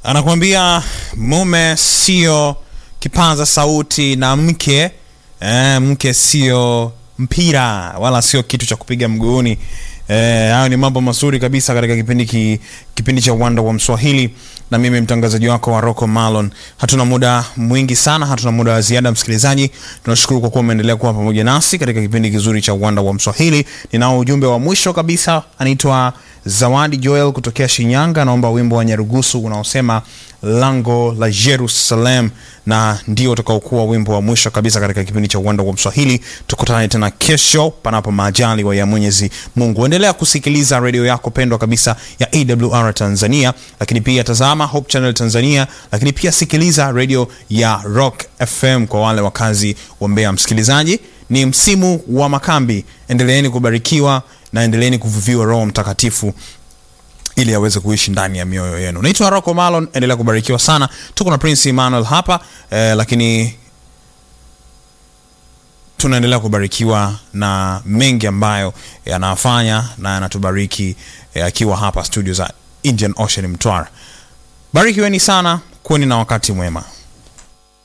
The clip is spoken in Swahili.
anakuambia mume sio kipaza sauti na mke eh, mke sio mpira wala sio kitu cha kupiga mguuni eh, hayo ni mambo mazuri kabisa katika kipindi ki, kipindi cha uwanda wa mswahili na mimi mtangazaji wako wa Rocco Malon. Hatuna muda mwingi sana, hatuna muda wa ziada msikilizaji. Tunashukuru kwa kuwa umeendelea kuwa pamoja nasi katika kipindi kizuri cha uwanda wa Mswahili. Ninao ujumbe wa mwisho kabisa, anaitwa Zawadi Joel kutokea Shinyanga, naomba wimbo wa Nyarugusu unaosema lango la Jerusalem, na ndio utakaokuwa wimbo wa mwisho kabisa katika kipindi cha uwanda wa Mswahili. Tukutane tena kesho, panapo majaliwa ya Mwenyezi Mungu. Endelea kusikiliza redio yako pendwa kabisa ya AWR Tanzania, lakini pia tazama Hope Channel Tanzania, lakini pia sikiliza redio ya Rock FM kwa wale wakazi wa Mbeya. Msikilizaji, ni msimu wa makambi, endeleeni kubarikiwa na endeleeni kuvuviwa Roho Mtakatifu ili aweze kuishi ndani ya mioyo yenu. Naitwa Rocco Malon, endelea kubarikiwa sana. Tuko na Prince Emmanuel hapa eh, lakini tunaendelea kubarikiwa na mengi ambayo yanafanya na yanatubariki eh, akiwa hapa studio za Indian Ocean Mtwara. Barikiweni sana, kuweni na wakati mwema.